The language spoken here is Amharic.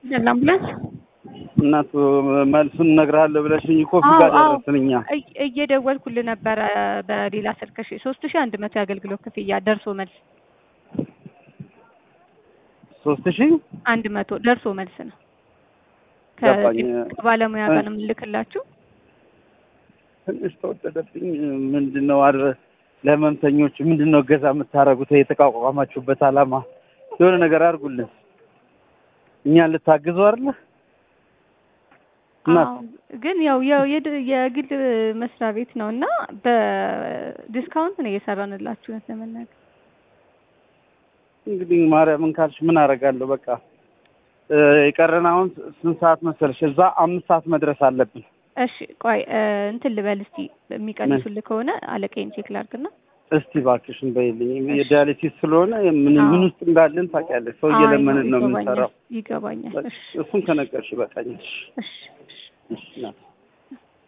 ለአምቡላንስ እናቱ መልሱን እነግርሃለሁ ብለሽኝ እኮ ፊት ጋር አዎ፣ ደረስን እኛ። እይ- እየደወልኩልህ ነበረ በሌላ ስልክ እሺ ሶስት ሺህ አንድ መቶ የአገልግሎት ክፍያ ደርሶ መልስ ሶስት ሺህ አንድ መቶ ደርሶ መልስ ነው ገባኝ። ከባለሙያ ጋር ነው የምልክላችሁ ትንሽ ተወደደብኝ። ምንድን ነው አድረ ለህመምተኞች ምንድን ነው እገዛ የምታደርጉት? የተቋቋማችሁበት አላማ የሆነ ነገር አድርጉልን። እኛን ልታግዙ አይደለ? እና አዎ፣ ግን ያው ያው የድ- የግል መስሪያ ቤት ነው እና በዲስካውንት ነው እየሰራንላችሁ እውነት ለመናገር እንግዲህ ማርያምን ካልሽ ምን አደርጋለሁ? በቃ እ የቀረን አሁን ስንት ሰዓት መሰለሽ? እዛ አምስት ሰዓት መድረስ አለብን። እሺ ቆይ እ እንትን ልበል እስቲ የሚቀንሱልህ ከሆነ አለቃዬን ቼክ ላድርግና እስቲ እባክሽን በይልኝ። የዲያሊሲስ ስለሆነ ምን አዎ። ምን ውስጥ እንዳለን ታውቂያለሽ። ሰው አይ እየለመንን ነው ይገባኛል የምንሰራው። ይገባኛል እሺ እሱን ከነገርሽ በቃኝ። እሺ እሺ